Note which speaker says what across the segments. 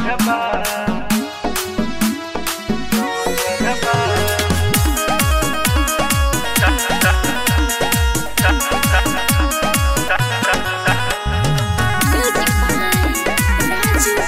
Speaker 1: Music by Raju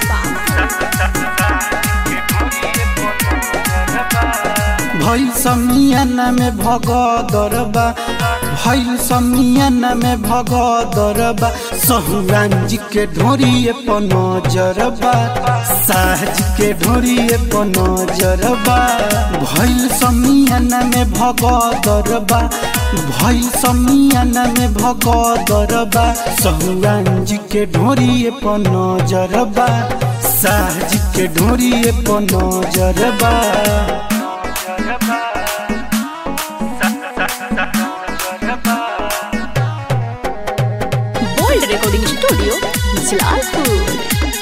Speaker 2: भइल समियाना में भगदरबा भइल समियाना में भगदरबा सहुरान जी के ढोरिए पर नजरबा साहज के ढोरिए पर नजरबा भइल समियाना में भगदरबा भइल समियाना में भगदरबा सहुरान जी के ढोरिए पर नजरबा साहज के ढोरिए पर नजरबा
Speaker 1: Bold Recording Studio, Jalalpur.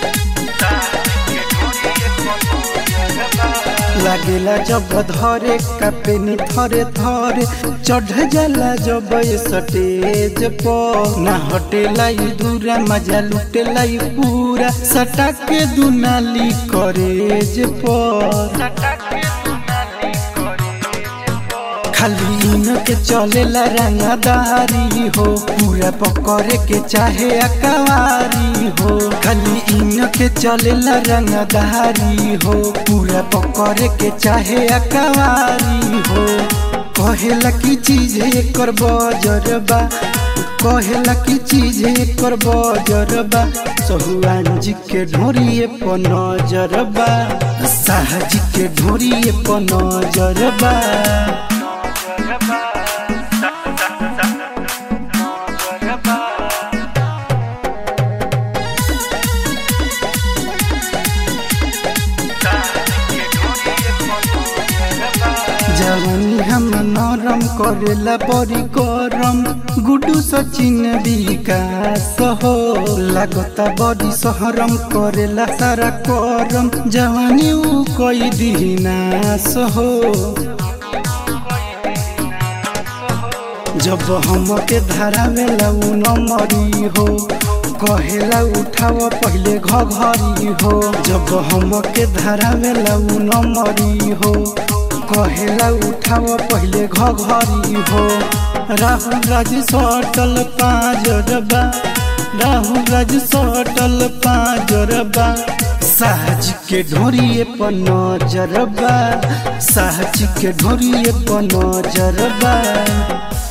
Speaker 2: लागेला जब धरे कपेनी थरे थरे चढ़ जाला जब ये स्टेज पर ना हटेला ई दूरा मजा लुटेला ई पूरा सटा के दुनाली करेज पर खाली इन के चलेला रंगदारी हो पूरा पकड़े के चाहे अकवारी हो खाली इन के चलेला रंगदारी हो पूरा पकड़े के चाहे अकवारी हो कहेला की चीज एकर बजरबा कहेला की चीज एकर बजरबा सहुआन जी के ढोरिए पर नजरबा साहजी के ढोरिए पर नजरबा जवानी हम नरम करेला बड़ी गरम गुडू सचिन विकास हो लागता बड़ी सहरम करेला सारा करम जवानी उ कोई दिनास हो जब हम के धरावेला उ नमरी हो कहेला उठाव पहले घघरी हो जब हम के धरावेला उ नमरी हो कहेला उठाव पहले घघरी हो राहुल राज सटल पाजरबा राहुल राज सटल पाजरबा साहज के ढोरिए पर नजरबा साहज के ढोरिए पर नजरबा